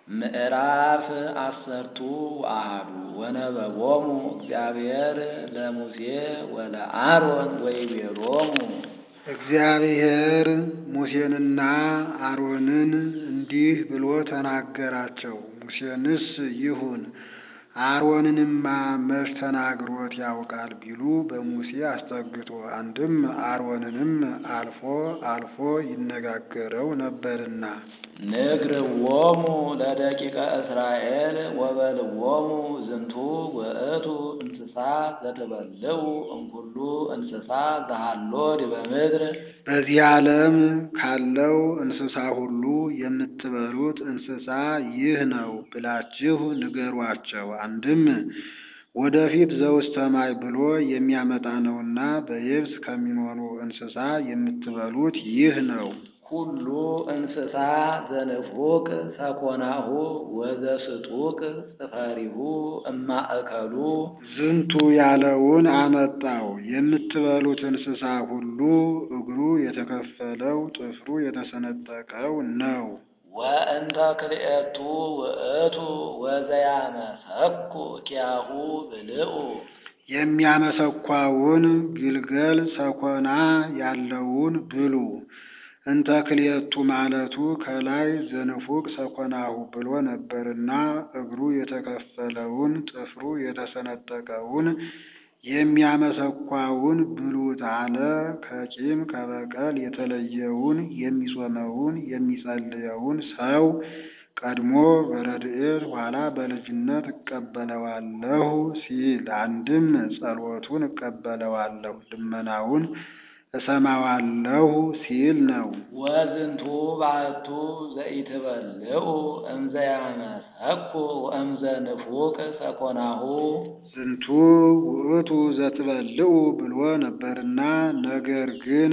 ምዕራፍ አሰርቱ ወአሐዱ ወነበቦሙ እግዚአብሔር ለሙሴ ወለአሮን ወይቤሎሙ እግዚአብሔር ሙሴንና አሮንን እንዲህ ብሎ ተናገራቸው። ሙሴንስ ይሁን አሮንንማ መች ተናግሮት ያውቃል ቢሉ በሙሴ አስጠግቶ አንድም አሮንንም አልፎ አልፎ ይነጋገረው ነበርና ንግርዎሙ ለደቂቀ እስራኤል ወበልዎሙ ዝንቱ ውእቱ እንስሳ ዘትበልዑ እምኩሉ እንስሳ ዘሃሎ ዲበ ምድር በዚህ ዓለም ካለው እንስሳ ሁሉ የምትበሉት እንስሳ ይህ ነው ብላችሁ ንገሯቸው። አንድም ወደፊት ዘውስተ ማይ ብሎ የሚያመጣ ነውና በየብስ ከሚኖሩ እንስሳ የምትበሉት ይህ ነው። ኩሉ እንስሳ ዘንፉቅ ሰኮናሁ ወዘስጡቅ ጽፈሪሁ እማእከሉ ዝንቱ ያለውን አመጣው። የምትበሉት እንስሳ ሁሉ እግሩ የተከፈለው ጥፍሩ የተሰነጠቀው ነው። ወእንተ ክልኤቱ ውእቱ ወዘያመሰኩ ኪያሁ ብልዑ የሚያመሰኳውን ግልገል ሰኮና ያለውን ብሉ። እንተ ክልኤቱ ማለቱ ከላይ ዘንፉቅ ሰኮናሁ ብሎ ነበርና እግሩ የተከፈለውን ጥፍሩ የተሰነጠቀውን የሚያመሰኳውን ብሉት አለ። ከቂም ከበቀል የተለየውን የሚጾመውን የሚጸልየውን ሰው ቀድሞ በረድኤት ኋላ በልጅነት እቀበለዋለሁ ሲል አንድም ጸሎቱን እቀበለዋለሁ ልመናውን እሰማዋለሁ ሲል ነው። ወዝንቱ ባሕቱ ዘኢትበልዑ እምዘ ያመሰኩ ወእምዘ ንፉቅ ሰኮናሁ ዝንቱ ውእቱ ዘትበልዑ ብሎ ነበርና ነገር ግን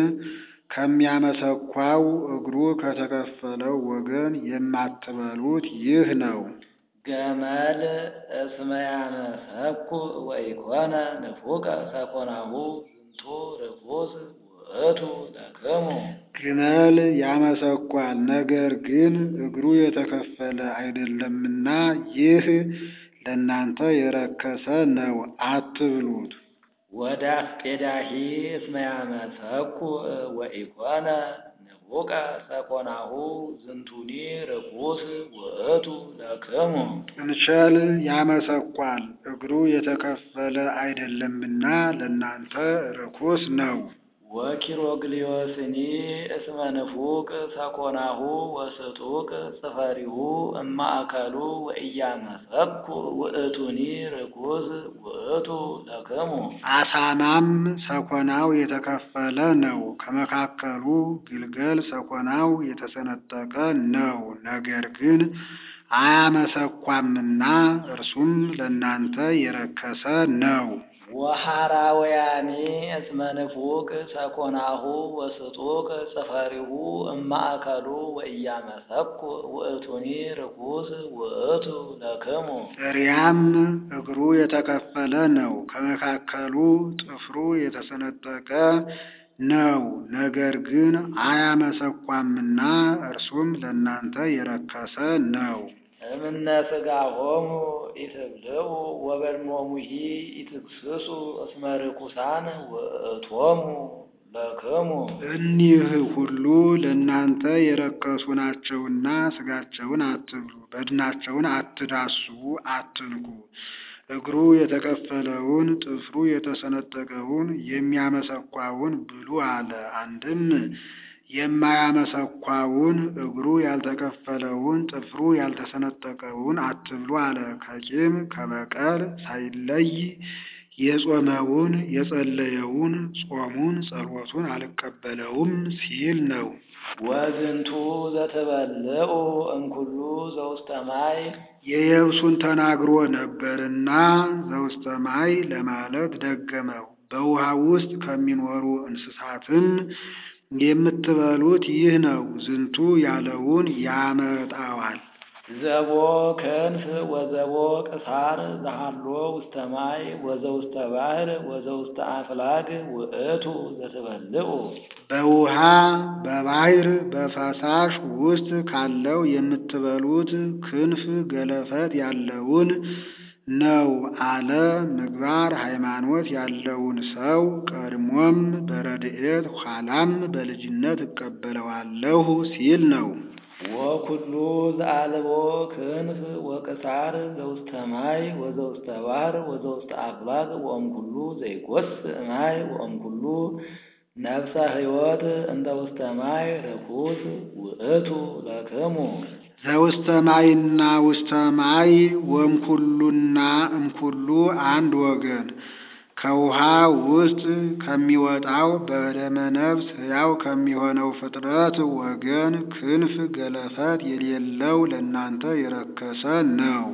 ከሚያመሰኳው እግሩ ከተከፈለው ወገን የማትበሉት ይህ ነው። ገመል እስመ ያመሰኩ ወኢኮነ ንፉቀ ሰኮናሁ ዝንቱ ርኩስ ውእቱ ለክሙ ግመል ያመሰኳል፣ ነገር ግን እግሩ የተከፈለ አይደለምና ይህ ለእናንተ የረከሰ ነው፣ አትብሉት። ወደ አስቄዳሂ እስመ ያመሰኩ ወኢኮነ ንፉቀ ሰኮናሁ ዝንቱኒ ርኩስ ውእቱ ለክሙ ጥንቸል ያመሰኳል፣ እግሩ የተከፈለ አይደለምና ለእናንተ ርኩስ ነው። ወኪሮግሊዮስኒ እስመ ንፉቅ ሰኮናሁ ወስጡቅ ጽፈሪሁ እማእከሉ ወኢያመሰኩ ውእቱኒ ርኩስ ውእቱ ለክሙ አሳማም ሰኮናው የተከፈለ ነው፣ ከመካከሉ ግልገል ሰኮናው የተሰነጠቀ ነው። ነገር ግን አያመሰኳምና እርሱም ለእናንተ የረከሰ ነው። ወሐራውያኒ እስመ ንፉቅ ሰኮናሁ ወስጡቅ ጽፈሪሁ እማእከሉ ወኢያመሰኩ ውእቱኒ ርኩስ ውእቱ ለክሙ እሪያም እግሩ የተከፈለ ነው፣ ከመካከሉ ጥፍሩ የተሰነጠቀ ነው። ነገር ግን አያመሰኳምና እርሱም ለእናንተ የረከሰ ነው። እምነ ሥጋሆሙ ኢትብልዑ ወበድኖሙሂ ኢትክስሱ እስመ ርኩሳን ውእቶሙ ለክሙ እኒህ ሁሉ ለእናንተ የረከሱ ናቸውና ሥጋቸውን አትብሉ፣ በድናቸውን አትዳሱ፣ አትንኩ። እግሩ የተከፈለውን ጥፍሩ የተሰነጠቀውን የሚያመሰኳውን ብሉ አለ። አንድም የማያመሰኳውን እግሩ ያልተከፈለውን ጥፍሩ ያልተሰነጠቀውን አትብሉ አለ። ከቂም ከበቀል ሳይለይ የጾመውን የጸለየውን ጾሙን ጸሎቱን አልቀበለውም ሲል ነው። ወዝንቱ ዘትበልዑ እምኩሉ ዘውስተ ማይ የየብሱን ተናግሮ ነበርና ዘውስተ ማይ ለማለት ደገመው። በውሃ ውስጥ ከሚኖሩ እንስሳትም የምትበሉት ይህ ነው። ዝንቱ ያለውን ያመጣዋል። ዘቦ ክንፍ ወዘቦ ቅሳር ዘሃሎ ውስተ ማይ ወዘውስተ ባሕር ወዘውስተ አፍላግ ውእቱ ዘትበልዑ በውሃ በባሕር በፈሳሽ ውስጥ ካለው የምትበሉት ክንፍ ገለፈት ያለውን ነው አለ። ምግባር ሃይማኖት ያለውን ሰው ቀድሞም በረድኤት ኋላም በልጅነት እቀበለዋለሁ ሲል ነው። ወኩሉ ዘአልቦ ክንፍ ወቅሳር ዘውስተ ማይ ወዘውስተ ባሕር ወዘውስተ አፍላግ ወእምኩሉ ዘይጐስእ ማይ ወእምኩሉ ነፍሰ ሕይወት እንተ ውስተ ማይ ርኩስ ውእቱ ለክሙ ዘውስተ ማይና ውስተ ማይ ወምኩሉና እምኩሉ አንድ ወገን ከውሃ ውስጥ ከሚወጣው በደመ ነፍስ ሕያው ከሚሆነው ፍጥረት ወገን ክንፍ ገለፈት የሌለው ለእናንተ የረከሰ ነው።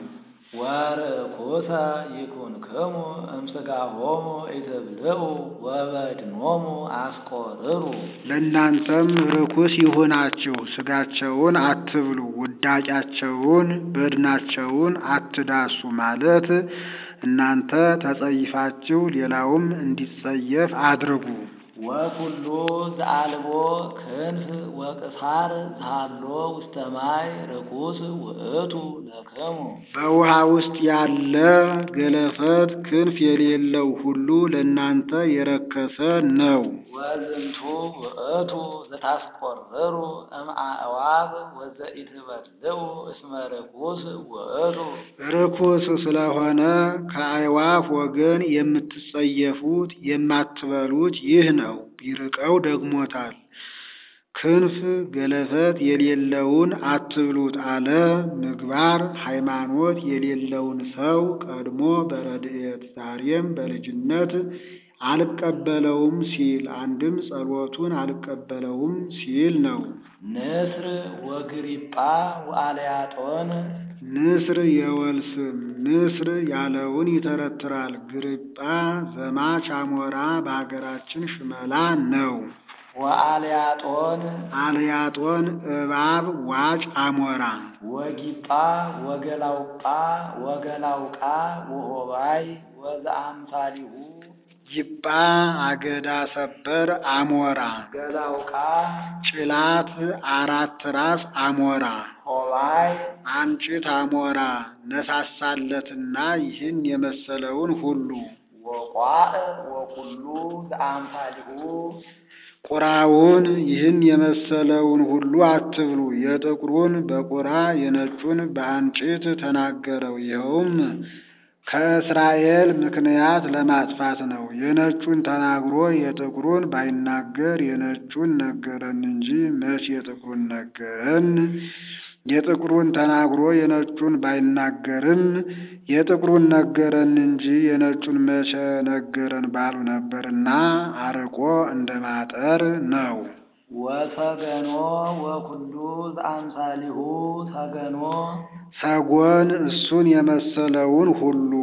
ወርኩሰ ይኩንክሙ እምሥጋሆሙ ኢትብልዑ ወበድኖሙ አስቆርሩ ለእናንተም ርኩስ ይሁናችሁ፣ ሥጋቸውን አትብሉ፣ ውዳቂያቸውን በድናቸውን አትዳሱ ማለት እናንተ ተጸይፋችሁ ሌላውም እንዲጸየፍ አድርጉ። ወኩሉ ዘአልቦ ክንፍ ወቅሳር ዘሃሎ ውስተ ማይ ርኩስ ውእቱ ለክሙ በውሃ ውስጥ ያለ ገለፈት ክንፍ የሌለው ሁሉ ለእናንተ የረከሰ ነው። ወዝንቱ ውእቱ ዘታስቆርሩ እምአእዋፍ ወዘኢትበልዑ እስመ ርኩስ ውእቱ ርኩስ ስለሆነ ከአዕዋፍ ወገን የምትጸየፉት የማትበሉት ይህ ነው። ቢርቀው ደግሞታል። ክንፍ ገለፈት የሌለውን አትብሉት አለ። ምግባር ሃይማኖት የሌለውን ሰው ቀድሞ በረድኤት ዛሬም በልጅነት አልቀበለውም ሲል አንድም ጸሎቱን አልቀበለውም ሲል ነው። ንስር ወግሪጳ ወአልያጦን ንስር የወል ስም ንስር ያለውን ይተረትራል። ግርጳ ዘማች አሞራ በሀገራችን ሽመላ ነው። ወአልያጦን አልያጦን እባብ ዋጭ አሞራ ወጊጳ ወገላውጳ ወገላውቃ ወሆባይ ወዘአምሳሊሁ ጊጳ አገዳ ሰበር አሞራ ገላውቃ ጭላት አራት ራስ አሞራ ሆባይ አንጭት አሞራ ነሳሳለትና ይህን የመሰለውን ሁሉ ወቋዕ ወኩሉ ዘአምሳሊሁ ቁራውን ይህን የመሰለውን ሁሉ አትብሉ። የጥቁሩን በቁራ የነጩን በአንጭት ተናገረው። ይኸውም ከእስራኤል ምክንያት ለማጥፋት ነው። የነጩን ተናግሮ የጥቁሩን ባይናገር የነጩን ነገረን እንጂ መች የጥቁሩን ነገረን? የጥቁሩን ተናግሮ የነጩን ባይናገርም የጥቁሩን ነገረን እንጂ የነጩን መቼ ነገረን ባሉ ነበርና አርቆ እንደ ማጠር ነው። ወሰገኖ ወኩሉ ዘአምሳሊሁ ሰገኖ ሰጎን እሱን የመሰለውን ሁሉ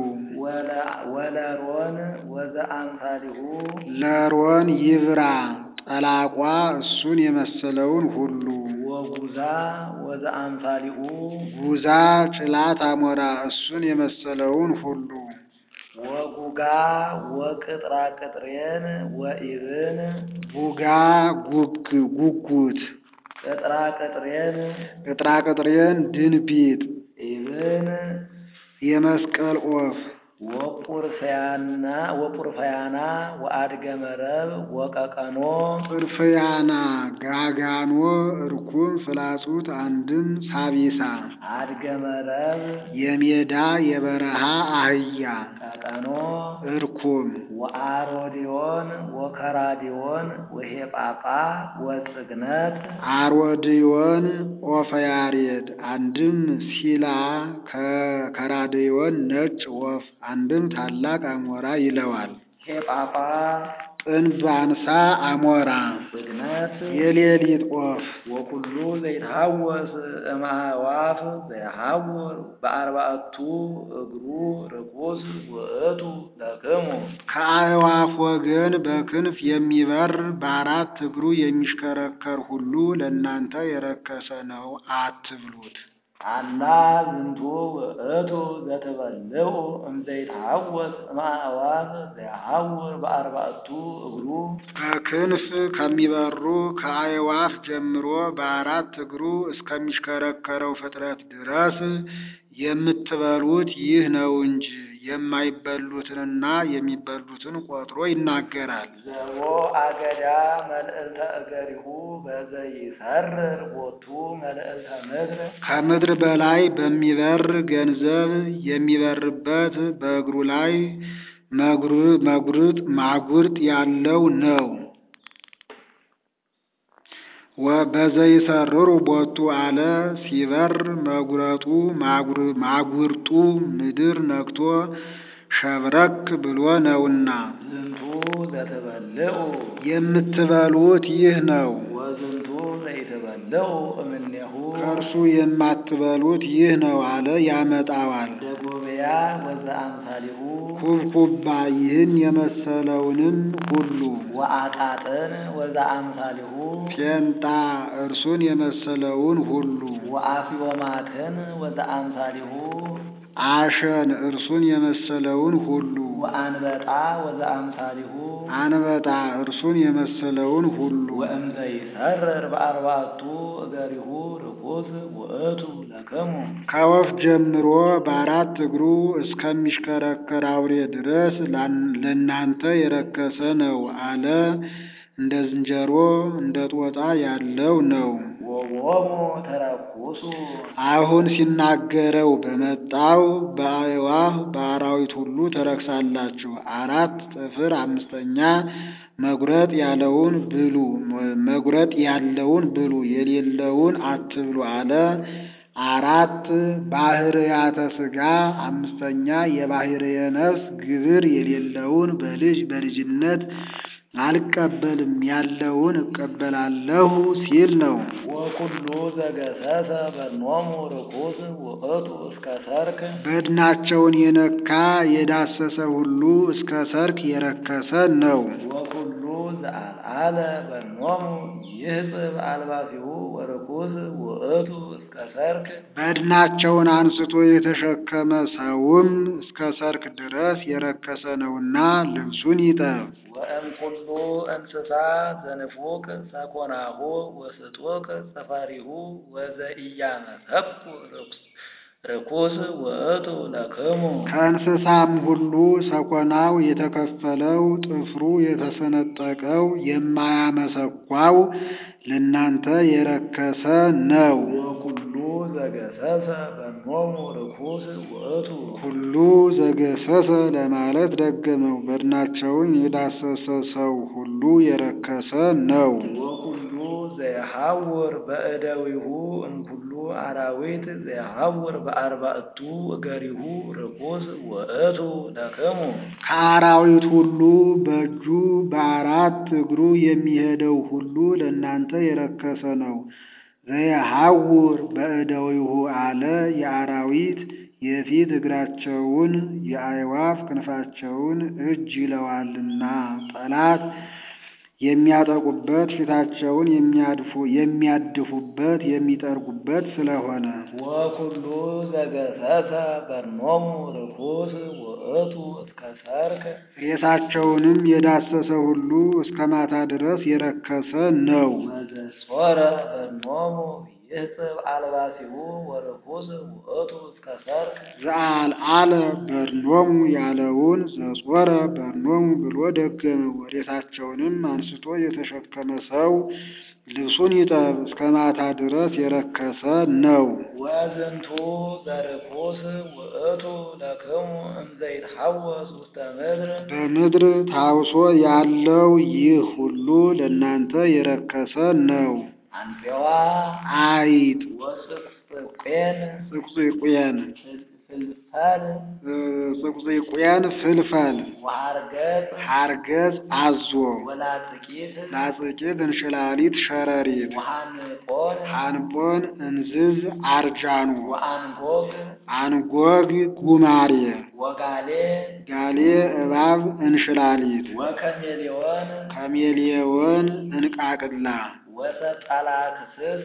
ወለሮን ወዘአምሳሊሁ ለሮን ይብራ ጠላቋ እሱን የመሰለውን ሁሉ ወጉዛ ወዘአምሳሊሁ ጉዛ ጭላት አሞራ እሱን የመሰለውን ሁሉ ወጉጋ ወቅጥራ ቅጥሬን ወኢብን ጉጋ ጉግ ጉጉት ቅጥራ ቅጥሬን ቅጥራ ቅጥሬን ድንቢጥ ኢብን የመስቀል ኦፍ ወቁርፈያና ወቁርፈያና ወአድገ መረብ ወቀቀኖ ጥርፍያና ጋጋኖ እርኩም ፍላጹት አንድም ሳቢሳ አድገ መረብ የሜዳ የበረሃ አህያ ቀቀኖ እርኩም ወአሮዲዮን ወከራዲዮን ወሄጳጳ ወጽግነት አሮድዮን ኦፈያሬድ አንድም ሲላ ከከራድዮን ነጭ ወፍ አንድም ታላቅ አሞራ ይለዋል። ሄጳጳ ጥንብ አንሳ አሞራ ጽግነት የሌሊት ወፍ ወኩሉ ዘይትሐወስ እምአእዋፍ ዘይሐውር በአርባዕቱ እግሩ ርኩስ ውእቱ ለክሙ ከአዕዋፍ ወገን በክንፍ የሚበር በአራት እግሩ የሚሽከረከር ሁሉ ለእናንተ የረከሰ ነው፣ አትብሉት። አላ ዝንቱ ውእቱ ዘትበልዑ እምዘይትሐወስ እምአእዋፍ ዘየሐውር በአርባዕቱ እግሩ ከክንፍ ከሚበሩ ከአዕዋፍ ጀምሮ በአራት እግሩ እስከሚሽከረከረው ፍጥረት ድረስ የምትበሉት ይህ ነው እንጂ የማይበሉትንና የሚበሉትን ቆጥሮ ይናገራል። ዘቦ አገዳ መልዕልተ እገሪሁ በዘይሰርር ቦቱ መልዕልተ ምድር ከምድር በላይ በሚበር ገንዘብ የሚበርበት በእግሩ ላይ መጉር- መጉርጥ ማጉርጥ ያለው ነው። በዘይሰርሩ ቦቱ አለ ሲበር መጉረጡ ማጉር- ማጉርጡ ምድር ነክቶ ሸብረክ ብሎ ነውና ዝንቱ ዘትበልዑ የምትበሉት ይህ ነው። ወዝንቱ ዘይትበልዑ እምኔሁ ከእርሱ የማትበሉት ይህ ነው አለ ያመጣዋል። ደጎብያ ወዘአምሳሊሁ ኩብኩባ ይህን የመሰለውንም ሁሉ ወአቃጥን ወዘአምሳሊሁ ጴንጣ እርሱን የመሰለውን ሁሉ ወአፍዮማትን ወዘአምሳሊሁ አሸን እርሱን የመሰለውን ሁሉ ወአንበጣ ወዘአምሳሊሁ አንበጣ እርሱን የመሰለውን ሁሉ ወእምዘይሰርር በአርባዕቱ እገሪሁ ርኩስ ውእቱ ለክሙ ከወፍ ጀምሮ በአራት እግሩ እስከሚሽከረከር አውሬ ድረስ ላን- ለእናንተ የረከሰ ነው አለ። እንደ ዝንጀሮ እንደ ጦጣ ያለው ነው። ወቦሙ ተረኩሱ አሁን ሲናገረው በመጣው በአዕዋፍ በአራዊት ሁሉ ተረክሳላችሁ። አራት ጥፍር አምስተኛ መጉረጥ ያለውን ብሉ፣ መጉረጥ ያለውን ብሉ፣ የሌለውን አትብሉ አለ። አራት ባህርያተ ሥጋ አምስተኛ የባህርየ ነፍስ ግብር የሌለውን በልጅ በልጅነት አልቀበልም ያለውን እቀበላለሁ ሲል ነው። ወኩሉ ዘገሰሰ በኖሙ ርኩስ ውእቱ እስከ ሰርክ በድናቸውን የነካ የዳሰሰ ሁሉ እስከ ሰርክ የረከሰ ነው። ወኩሉ ዘአልዓለ በኖሙ ይህጽብ አልባሲሁ ወርኩስ ውእቱ እስከ ሰርክ በድናቸውን አንስቶ የተሸከመ ሰውም እስከ ሰርክ ድረስ የረከሰ ነውና ልብሱን ይጠብ። ወእምኩሉ እንስሳ ዘንፉቅ ሰኮናሁ ወስጡቅ ጸፋሪሁ ወዘኢያመሰኩ ርኩስ ርኩስ ውእቱ ለክሙ ከእንስሳም ሁሉ ሰኮናው የተከፈለው ጥፍሩ የተሰነጠቀው የማያመሰኳው ለእናንተ የረከሰ ነው። ወኩሉ ዘገሰሰ በኖሙ ርኩስ ውእቱ ሁሉ ዘገሰሰ ለማለት ደገመው። በድናቸውን የዳሰሰ ሰው ሁሉ የረከሰ ነው። ወኩሉ ዘየሐውር በእደዊሁ እምኩሉ አራዊት ዘየሐውር በአርባዕቱ እገሪሁ ርኩስ ውእቱ ለክሙ ከአራዊት ሁሉ በእጁ በአራት እግሩ የሚሄደው ሁሉ ለእናንተ የረከሰ ነው። ዘየሐውር በእደዊሁ አለ የአራዊት የፊት እግራቸውን የአዕዋፍ ክንፋቸውን እጅ ይለዋልና ጠላት የሚያጠቁበት ፊታቸውን የሚያድፉ የሚያድፉበት የሚጠርጉበት ስለሆነ ወኩሉ ዘገሰሰ በኖሙ ርኩስ ውእቱ እስከ ሰርክ ሬሳቸውንም የዳሰሰ ሁሉ እስከ ማታ ድረስ የረከሰ ነው። ወዘጾረ በኖሙ ይህጽብ አልባሲሁ ወርኩስ ውእቱ እስከ ሰርክ ዘአልዓለ በርኖሙ ያለውን ዘጾረ በርኖሙ ብሎ ደገመው። ሬሳቸውንም አንስቶ የተሸከመ ሰው ልብሱን ይጠብ፣ እስከ ማታ ድረስ የረከሰ ነው። ወዝንቱ ዘርኩስ ውእቱ ለክሙ እምዘይትሐወስ ውስተ ምድር በምድር ታውሶ ያለው ይህ ሁሉ ለእናንተ የረከሰ ነው። አንፌዋ አይጥ፣ ወጽቅጽቄን ጽቁጽቁያን፣ ፍልፈል ጽቁጽቁያን ፍልፈል፣ ወሐርገጽ ሐርገጽ አዞ፣ ወላጽቂት ላጽቂት እንሽላሊት ሸረሪት፣ ወሐንቆን አንቦን እንዝዝ አርጃኖ፣ ወአንጎግ አንጎግ ጉማሬ፣ ወጋሌ ጋሌ እባብ እንሽላሊት፣ ወከሜሌዎን ከሜሌዎን እንቃቅላ፣ ወሰጣላክስስ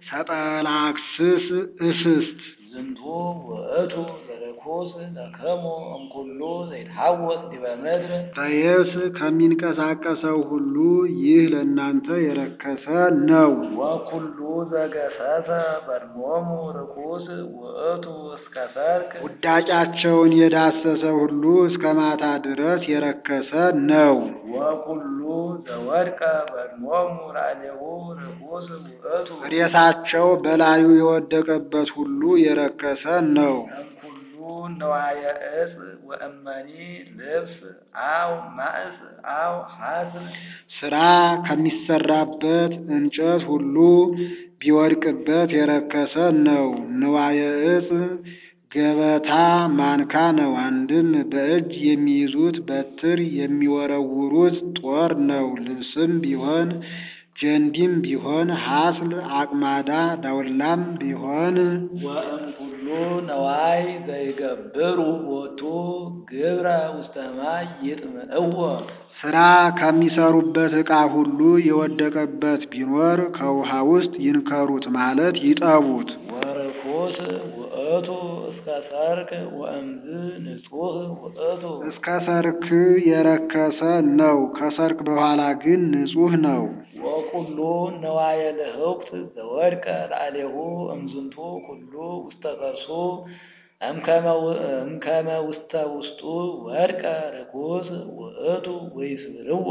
ሰጠላክስስ እስስት ዝንቱ ውእቱ ዘርኩስ ለክሙ እምኩሉ ዘይትሐወስ ዲበ ምድር በየብስ ከሚንቀሳቀሰው ሁሉ ይህ ለእናንተ የረከሰ ነው። ወኩሉ ዘገሰሰ በድሞሙ ርኩስ ውእቱ እስከ ሰርክ ውዳጫቸውን የዳሰሰ ሁሉ እስከ ማታ ድረስ የረከሰ ነው። ወኩሉ ዘወድቀ በድሞሙ ላዕሌሁ ርኩስ ውእቱ ሬሳቸው በላዩ የወደቀበት ሁሉ የረከሰ ነው። እምኩሉ ነዋየ ዕፅ ወእመኒ ልብስ አው ማእስ አው ሐስር ስራ ከሚሰራበት እንጨት ሁሉ ቢወድቅበት የረከሰ ነው። ንዋየ ዕፅ ገበታ ማንካ ነው። አንድም በእጅ የሚይዙት በትር የሚወረውሩት ጦር ነው። ልብስም ቢሆን ጀንቢም ቢሆን ሐስል አቅማዳ ዳውላም ቢሆን ወእምኩሉ ነዋይ ዘይገብሩ ቦቱ ግብረ ውስተ ማይ ይጥምዕዎ ስራ ከሚሰሩበት ዕቃ ሁሉ የወደቀበት ቢኖር ከውሃ ውስጥ ይንከሩት ማለት ይጠቡት። ወርኩስ ውእቱ እስከ ሰርክ ወእምዝ ንጹህ ውእቱ እስከ ሰርክ የረከሰ ነው። ከሰርክ በኋላ ግን ንጹሕ ነው። ወኩሉ ነዋየ ልህውክት ዘወድቀ ላዕሌሁ እምዝንቱ ኩሉ ውስተ ከርሱ እምከመ ው- እምከመ ውስተ ውስጡ ወድቀ ርኩስ ውእቱ ወይስብርዎ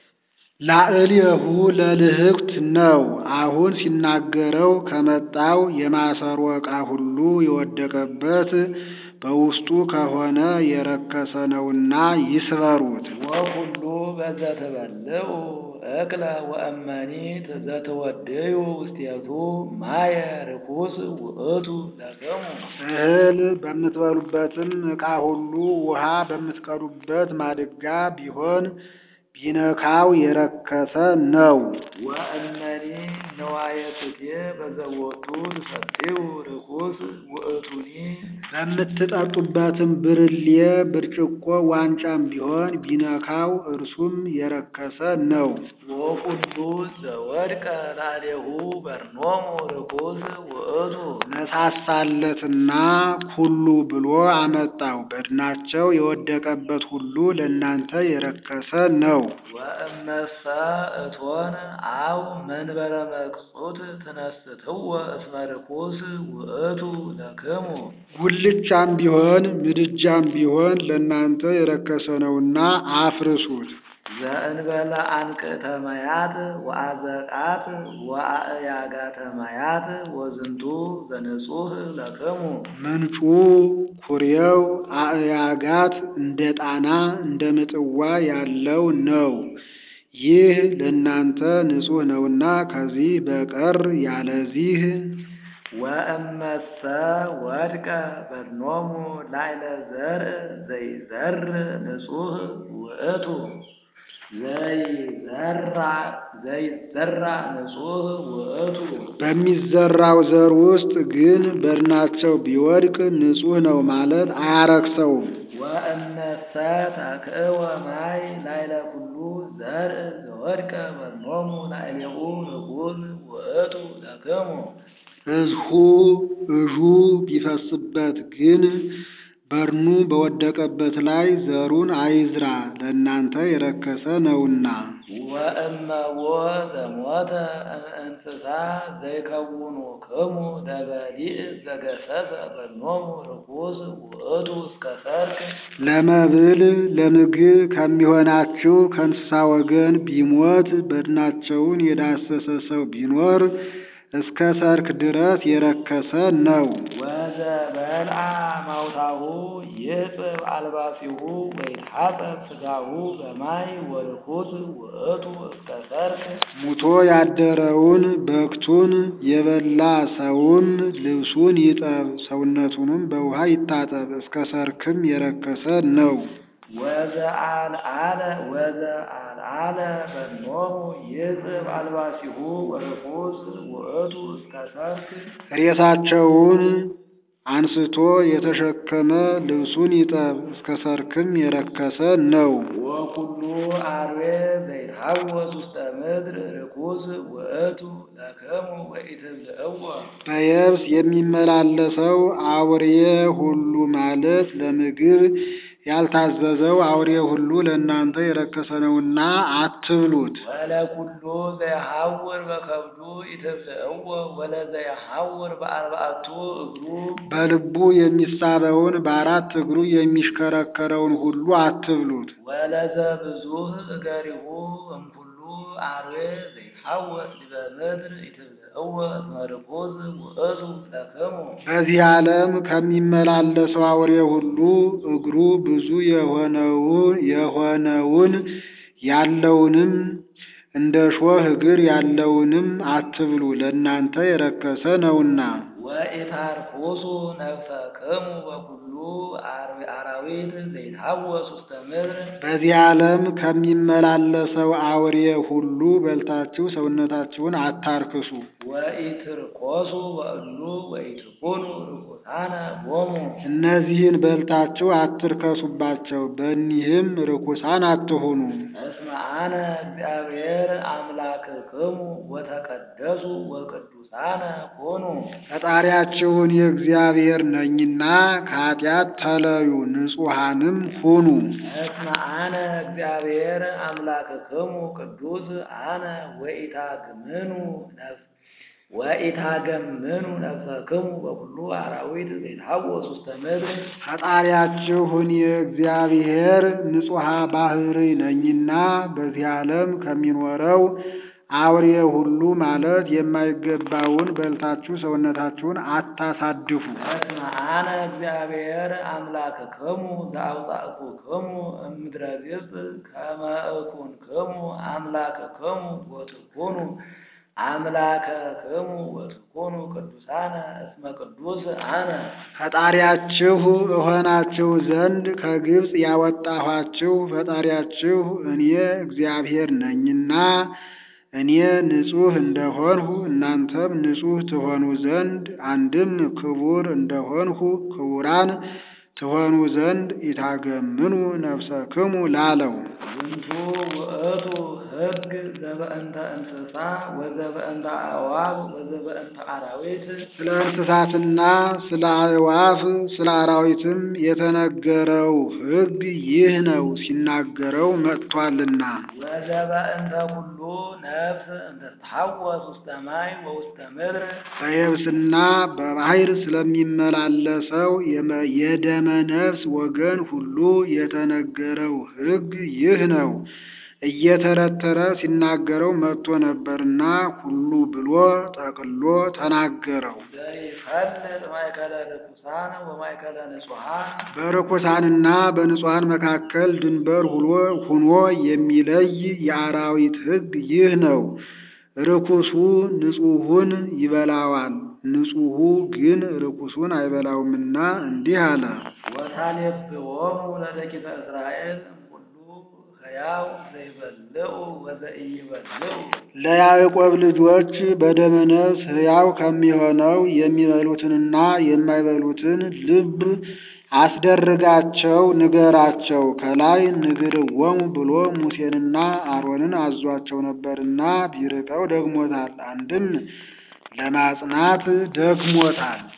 ላዕሌሁ ለልህቅት ነው። አሁን ሲናገረው ከመጣው የማሰሮ ዕቃ ሁሉ የወደቀበት በውስጡ ከሆነ የረከሰ ነውና ይስበሩት። ወኩሉ በዘትበልዑ እክለ ወእመኒ ዘትወድዩ ውስቴቱ ማየ ርኩስ ውእቱ ለክሙ እህል በምትበሉበትም ዕቃ ሁሉ ውሃ በምትቀዱበት ማድጋ ቢሆን ቢነካው የረከሰ ነው። ወእመኒ ነዋየ ስቴ በዘቦቱ ትሰትዩ ርኩስ ውእቱኒ በምትጠጡበትም ብርሌ፣ ብርጭቆ፣ ዋንጫም ቢሆን ቢነካው እርሱም የረከሰ ነው። ወኩሉ ዘወድቀ ላዕሌሁ በርኖሙ ርኩስ ውእቱ ነሳሳለትና ኩሉ ብሎ አመጣው። በድናቸው የወደቀበት ሁሉ ለእናንተ የረከሰ ነው። ወእመሰ እቶን አው መንበረ መቅጹት ትነስትዎ እስመ ርኩስ ውእቱ ለክሙ ጉልቻም ቢሆን ምድጃም ቢሆን ለእናንተ የረከሰ ነውና አፍርሱት። ዘእንበለ አንቅዕተ ማያት ወአዘቃት ወአእያጋተ ማያት ወዝንቱ ዘንጹህ ለክሙ ምንጩ ኩሬው አእያጋት እንደ ጣና እንደ ምጥዋ ያለው ነው። ይህ ለእናንተ ንጹሕ ነውና ከዚህ በቀር ያለዚህ ወእመሰ ወድቀ በድኖሙ ላዕለ ዘርእ ዘይዘር ንጹህ ውእቱ ዘይዘራ ዘይዘራ ንጹህ ውእቱ በሚዘራው ዘር ውስጥ ግን በድናቸው ቢወድቅ ንጹሕ ነው ማለት አያረክሰውም። ወእመሰ ተክእወ ማይ ላዕለ ኩሉ ዘርእ ዘወድቀ በድኖሙ ላዕሌሁ ርኩስ ውእቱ ለክሙ ሕዝሁ እዡ ቢፈስበት ግን በድኑ በወደቀበት ላይ ዘሩን አይዝራ፣ ለእናንተ የረከሰ ነውና። ወእመዎ ዘሞተ እንስሳ ዘይከውኑ ክሙ ለበሊዕ ዘገሰሰ በድኖሙ ርኩስ ውእቱ እስከ ሰርክ ለመብል ለምግብ ከሚሆናችሁ ከእንስሳ ወገን ቢሞት በድናቸውን የዳሰሰ ሰው ቢኖር እስከ ሰርክ ድረስ የረከሰ ነው። ወዘበልዓ ማውታሁ ይሕጽብ አልባሲሁ ወይትሐጸብ ሥጋሁ በማይ ወርኩስ ውእቱ እስከ ሰርክ ሙቶ ያደረውን በክቱን የበላ ሰውም ልብሱን ይጠብ፣ ሰውነቱንም በውሃ ይታጠብ፣ እስከ ሰርክም የረከሰ ነው። ወዘአልዓለ ወዘአልዓለ በድኖሙ ይሕጽብ አልባሲሁ ወርኩስ ውእቱ እስከ ሰርክ ሬሳቸውን አንስቶ የተሸከመ ልብሱን ይጠብ፣ እስከ ሰርክም የረከሰ ነው። ወኩሉ አርዌ ዘይትሐወስ ውስተ ምድር ርኩስ ውእቱ ለክሙ ወኢትብልዕዎ በየብስ የሚመላለሰው አውሬ ሁሉ ማለት ለምግብ ያልታዘዘው አውሬ ሁሉ ለእናንተ የረከሰ ነውና አትብሉት። ወለኩሉ ዘይሐውር በከብዱ ኢትብልዕዎ ወለዘይሐውር በአርባዕቱ እግሩ በልቡ የሚሳበውን በአራት እግሩ የሚሽከረከረውን ሁሉ አትብሉት። ወለዘብዙሕ እገሪሁ እምኩሉ አርዌ ዘይትሐወስ ዲበ ምድር ኢትብልዕዎ እስመ ርኩስ ውእቱ ለክሙ በዚህ ዓለም ከሚመላለሰው አውሬ ሁሉ እግሩ ብዙ የሆነውን የሆነውን ያለውንም እንደ ሾህ እግር ያለውንም አትብሉ፣ ለእናንተ የረከሰ ነውና። ወኢታርኩሱ ነፍሰክሙ በኩሉ አር- አራዊት ዘይትሐወስ ውስተ ምድር በዚህ ዓለም ከሚመላለሰው አውሬ ሁሉ በልታችሁ ሰውነታችሁን አታርክሱ። ወኢትርኮሱ በእሉ ወኢትኩኑ ርኩሳነ ቦሙ እነዚህን በልታችሁ አትርከሱባቸው፣ በእኒህም ርኩሳን አትሁኑ። እስመ አነ እግዚአብሔር አምላክክሙ ወተቀደሱ ወቅዱሳነ ኮኑ ፈጣሪያችሁን የእግዚአብሔር ነኝና ከኃጢአት ተለዩ፣ ንጹሐንም ሁኑ። እስመ አነ እግዚአብሔር አምላክክሙ ቅዱስ አነ ወኢታግምኑ ነፍስ ወኢታገምኑ ነፍሰክሙ በኩሉ አራዊት ዘይትሐወስ ውስተ ምድር ፈጣሪያችሁን የእግዚአብሔር ንጹሐ ባህሪ ነኝና በዚህ ዓለም ከሚኖረው አውሬ ሁሉ ማለት የማይገባውን በልታችሁ ሰውነታችሁን አታሳድፉ። እስመ አነ እግዚአብሔር አምላክክሙ ዘአውጻእኩክሙ እምድረ ግብፅ ከመ እኩንክሙ አምላክክሙ ወትኩኑ አምላከክሙ ወትኩኑ ቅዱሳነ እስመ ቅዱስ አነ ፈጣሪያችሁ እሆናችሁ ዘንድ ከግብፅ ያወጣኋችሁ ፈጣሪያችሁ እኔ እግዚአብሔር ነኝና እኔ ንጹሕ እንደሆንሁ እናንተም ንጹሕ ትሆኑ ዘንድ አንድም ክቡር እንደሆንሁ ክቡራን ትሆኑ ዘንድ ኢታገምኑ ነፍሰክሙ ላለው ዝንቱ ውእቱ ሕግ ዘበእንተ እንስሳ ወዘበእንተ አዕዋፍ ወዘበእንተ አራዊት ስለ እንስሳትና ስለ አዕዋፍ ስለ አራዊትም የተነገረው ሕግ ይህ ነው፣ ሲናገረው መጥቷልና። ወዘበእንተ ኩሉ ነፍስ እንተ ትሐወስ ውስተ ማይ ወውስተ ምድር በየብስና በባሕር ስለሚመላለሰው የመ- የደመ ነፍስ ወገን ሁሉ የተነገረው ሕግ ይህ ነው። እየተረተረ ሲናገረው መጥቶ ነበርና ሁሉ ብሎ ጠቅሎ ተናገረው። ዘይፈልጥ ማእከለ ርኩሳን ወማእከለ ንጹሐን በርኩሳንና በንጹሐን መካከል ድንበር ሁሎ ሁኖ የሚለይ የአራዊት ሕግ ይህ ነው። ርኩሱ ንጹሑን ይበላዋል፣ ንጹሑ ግን ርኩሱን አይበላውምና እንዲህ አለ። ወታሌብዎሙ ለደቂቀ እስራኤል እምኩሉ ሕያው ዘይበልዑ ወዘኢይበልዑ ለያዕቆብ ልጆች በደመ ነፍስ ሕያው ከሚሆነው የሚበሉትንና የማይበሉትን ልብ አስደርጋቸው ንገራቸው። ከላይ ንግርዎሙ ብሎ ሙሴንና አሮንን አዟቸው ነበርና ቢርቀው ደግሞታል። አንድም ለማጽናት ደግሞታል።